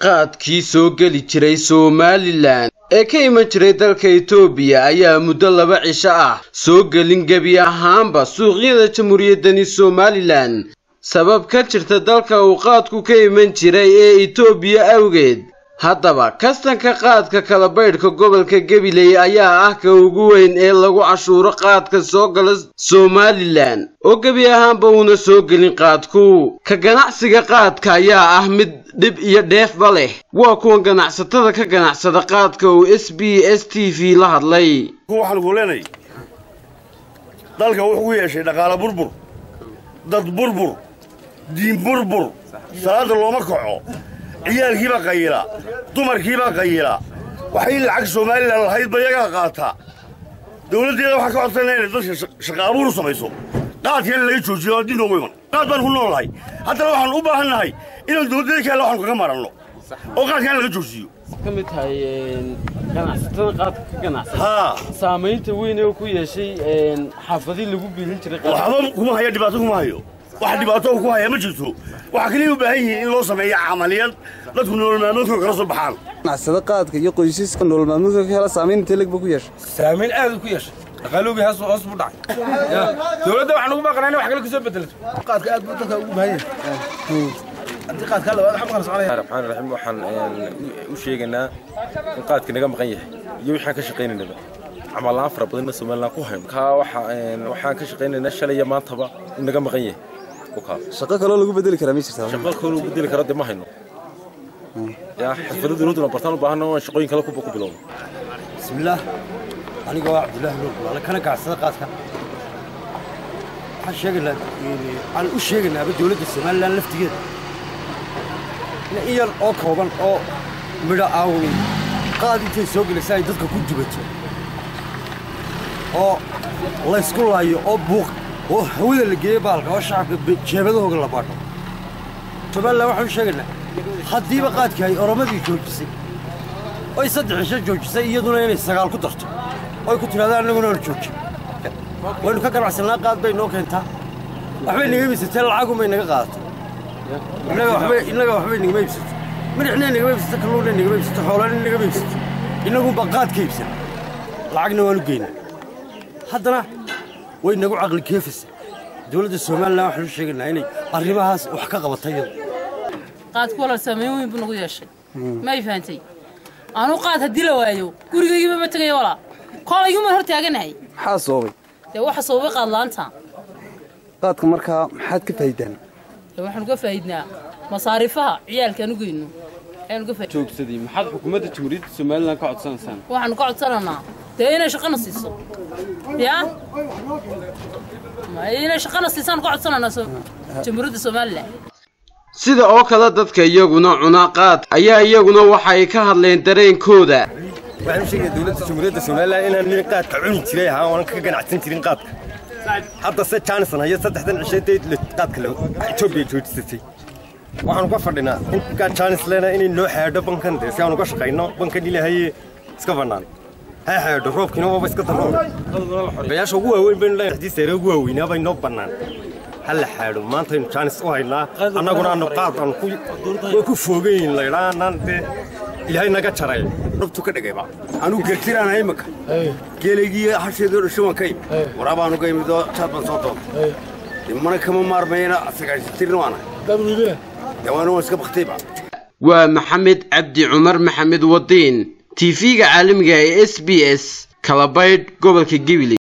qaadkii soo geli jiray somalilan ee ka iman jiray dalka etoobiya ayaa muddo laba cisho ah soo gelin gebi ahaanba suuqyada jamhuuriyaddani somalilan sabab ka jirta dalka uu qaadku ka iman jiray ee etoobiya awgeed haddaba kastanka qaadka kala baydhka gobolka gabiley ayaa ah ka ugu weyn ee lagu cashuuro qaadka soo gala somalilan oo gebi ahaanba uuna soo gelin qaadku ka ganacsiga qaadka ayaa ah mid dhib iyo dheefba leh waa kuwan ganacsatada ka ganacsada qaadka uu s b s t v la hadlay waxaan ku leenay dalka wuxuu ku yeeshay dhaqaale burbur dad burbur diin burbur salaada looma kaco ciyaalkiibaa qayila dumarkiibaa qayila waxay lacag somalilan lahayd ba iyagaa qaataa dawladdeeda waxaa ka codsanaya inay dadka shaqa abuur u samayso qaadka in laga joojiyo diin noogu iman qaad baan ku noolahay haddana waxaan u baahan nahay inaan dawladdeeda kaale waxaan kaga maranno oo qaadka in laga joojiyo ka mid tahay ganacsatada qaadka ka ganacsada haa saamaynta weyn ee ku yeeshay xaafadii lagu biilin jiray waxba kuma haya dhibaato kuma hayo wax dhibaato ku haya ma jirto waxaa kaliya u baahan yihiin in loo sameeyo camaliyad dadku nolol maalmoodkooda kala soo baxaan ganacsada qaadka iyo qoysaska nolol maalmoodka ka hela saamayn intee leg ba ku yeeshay saamayn aad u ku yeeshay dhaqaaloobii hoos hoos buu dhacay dowladda waxaan ugu baaqanaa in wax kale ka soo bedelato qaadka aad buu dalka ugu baahan yahay haddii qaadka labaad waxba kala soconaya raxmaan raxiim waxaan u sheegaynaa in qaadka naga maqan yahay iyo waxaan ka shaqaynaynaba camal la'aan fara badanna somaliland ku hayno kaa waxaan ka shaqaynaynaa shalay iyo maantaba in naga maqan yahay shaqo kaloo lagu bedeli karaa ma jirtaa shaqo kaloo bedeli kara dee ma hayno yaa xirfado dowladduna bartaan u baahana waan shaqooyin kale ku bilowno bismillaah aniga waa cabdullaahi nuur bulaale kana ganacsada qaadka waxaan sheegaynaa aan u sheegaynaaba dowladda somalilan laftigeeda in yar oo kooban oo midho aawni qaad intay soo gelaysa ay dadka ku dubato oo laysku laayo oo buuq oo hawada la geeyo baalka oo shacabka jeebadahooga la baadho somalilan waxaan u sheegaynaa haddiiba qaadkii ay oromadii joojisay oy saddex cisho joojisay iyaduna inay sagaal ku darto oy ku tidhahda annaguna hor jooji waynu ka ganacsannaa qaad bay noo keentaa waxbay naga iibsatee lacagunbay naga qaadato innaga waxbay nagama iibsato midixnay nagama iibsato kalluunnay nagama iibsato xoolana nagama iibsato innagunbaa qaad ka iibsan lacagna waanu geynaa haddana way nagu caqli keefaysa dowladda somalilan waxaanu sheegaynaa inay arrimahaas wax ka qabatay iyada qaadku walaal saamayn weyn buu nagu yeeshay ma ay fahantay anuu qaad haddii la waayo gurigaygiiba ma tegayo walaa koolaygumaan hor taaganahay maxaa soobay dee waxa sababay qaad la'aanta qaadka markaa maxaad ka faa'iidaan dee waxaanu ka faa'iidnaa masaariifaha ciyaalkaan u geyno ayaanu ka faaid joogsaday maxaad xukuumadda jamhuuriyadda somalilan ka codsanaysaan waxaanu ka codsananaa dee inay shaqana siiso yaa inay shaqana siisaanu ka codsananaa jamhuuriyadda somalilan sida oo kale dadka iyaguna cuna qaad ayaa iyaguna waxay ka hadleen dareenkooda waxaan u sheegaya dowladda jamhuuriyadda somalilan inaan nin qaadka cuni jiray ahaa oonan ka ganacsan jirin qaadka hadda se jaanisan hayo saddexdan cisheeday qaadka etoobiya joojisatay waxaanu ka fadhinaa inkaa jaanis leena inay noo xeedho bankan dee si aanu ka shaqayno bankan ilahaye iska bannaan ha xeedho roobkiina waaba iska darro bayaasha ugu waaweyn baynu leeyahay haddii seere ugu waaweynaa bay noo bannaan ha la xaadho maantaynu jaanis u haynaa annaguna aanu qaad aan way ku foogayin laydhaa annaan dee ilaahay naga jaray dhabtu ka dhigayba anuu gertiraana imika geelaygii hasheedoo dhasho waan ka imi waraabaanu ka imidoo jaad baan soo doonta mana kama maarmayna sagaashatirna waanahay dee waana waan iska baktayba waa maxamed cabdi cumar maxamed wadiin tv-ga caalamiga ee s b s kalabaydh gobolka gabiley